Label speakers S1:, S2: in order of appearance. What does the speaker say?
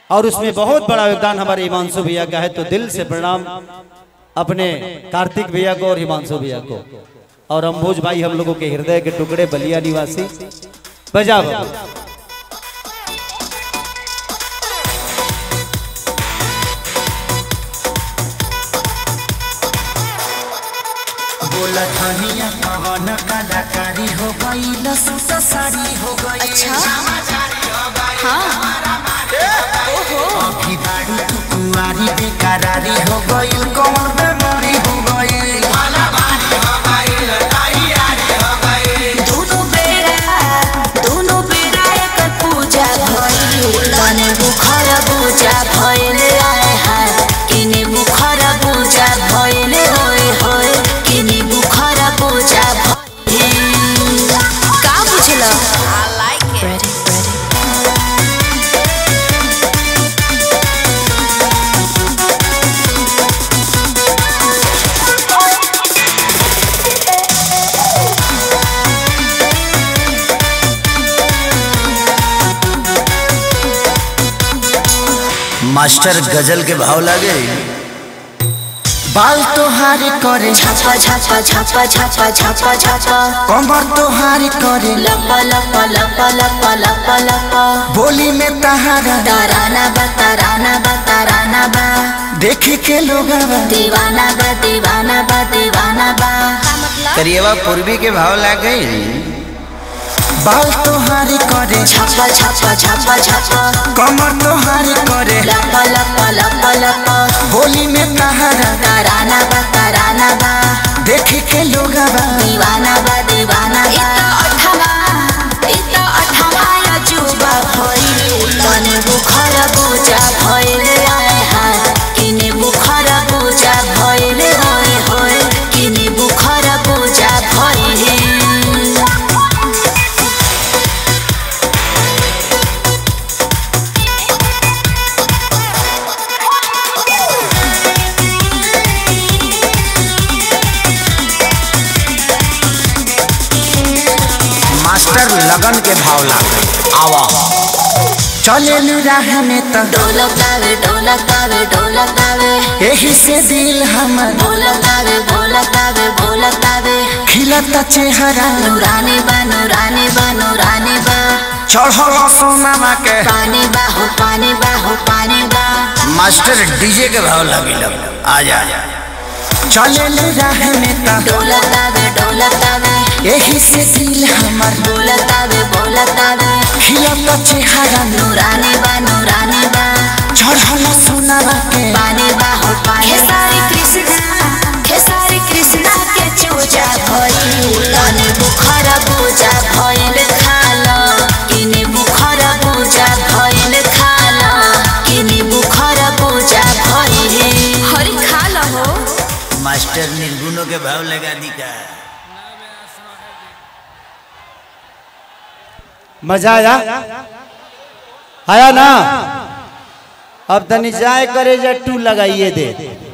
S1: और उसमें बहुत बड़ा योगदान हमारे हिमांशु भैया का है तो दिल से प्रणाम अपने कार्तिक भैया को और हिमांशु भैया को और अम्बोज भाई हम लोगों के हृदय के टुकड़े बलिया निवासी बजा बाबू।
S2: बोला धनिया कवन कलाकारी हो गई लसूट साड़ी हो गई
S3: अच्छा हाँ ओहो
S2: अभी बाड़ी तू कुंवारी बेकरारी हो गई कौन बेमारी हो गई
S3: दोनों बेरा दोनों बेरा एकर पूजा भइल तने बुखार पूजा भइल आए हाय किने बुखार पूजा भइल होय होय किने बुखार पूजा भइल का बुझला I like it ready ready
S4: master गजल के भाव लागे
S2: बाल तोहारी करे
S3: छापा छापा छापा छापा छापा छापा
S2: कमर तोहारी करे
S3: लपा लपा लपा लपा लपा लपा
S2: बोली में तहारा
S3: ताराना बा ताराना बा ताराना बा
S2: देखे के लोग
S3: दीवाना बा दीवाना बा दीवाना बा
S4: करिएवा पूर्वी के भाव लागे
S2: बाल तोहारी करे
S3: छापा छापा छापा छापा
S2: कमर तोहारी करे
S3: लपा लपा लपा लपा
S2: बोली में तहारा
S3: ताराना बा ताराना बा
S2: देखे के लोग
S3: दीवाना बा दीवाना बा अठवा इता अठवा अजूबा भइल तने बुखार पूजा भइल आए हाय किने बुखार पूजा भइल होय होय किने बुखार पूजा भइल
S4: मास्टर लगन के भाव लागे आवा
S2: चले राह में तो
S3: ढोलकावे ढोलकावे ढोलकावे
S2: यही से दिल हमर
S3: ढोलकावे ढोलकावे ढोलकावे
S2: खिलता चेहरा
S3: नूरानी बा नूरानी बा नूरानी बा
S2: चढ़ल सोनामा के
S3: पानी बा हो पानी बा हो पानी बा
S4: मास्टर डीजे के भाव लागे आ जा
S2: चले राह में तो
S3: ढोलकावे ढोलकावे
S2: यही से दिल हमर
S3: बोलतावे बोलतावे
S2: खिलता चेहरा
S3: नूरानी बा नूरानी बा
S2: चढ़ल सोनामा के
S3: पानी बा हो पानी खेसारी कृष्णा खेसारी कृष्णा के चूजा भइल तने बुखार पूजा भइल खाला किने बुखार पूजा भइल खाला किने बुखार पूजा भइल हरि खाला हो
S4: मास्टर निर्गुणों के भाव लगा दी का
S1: मजा आया आया ना अब तनी जाए करे जा टू लगाइए दे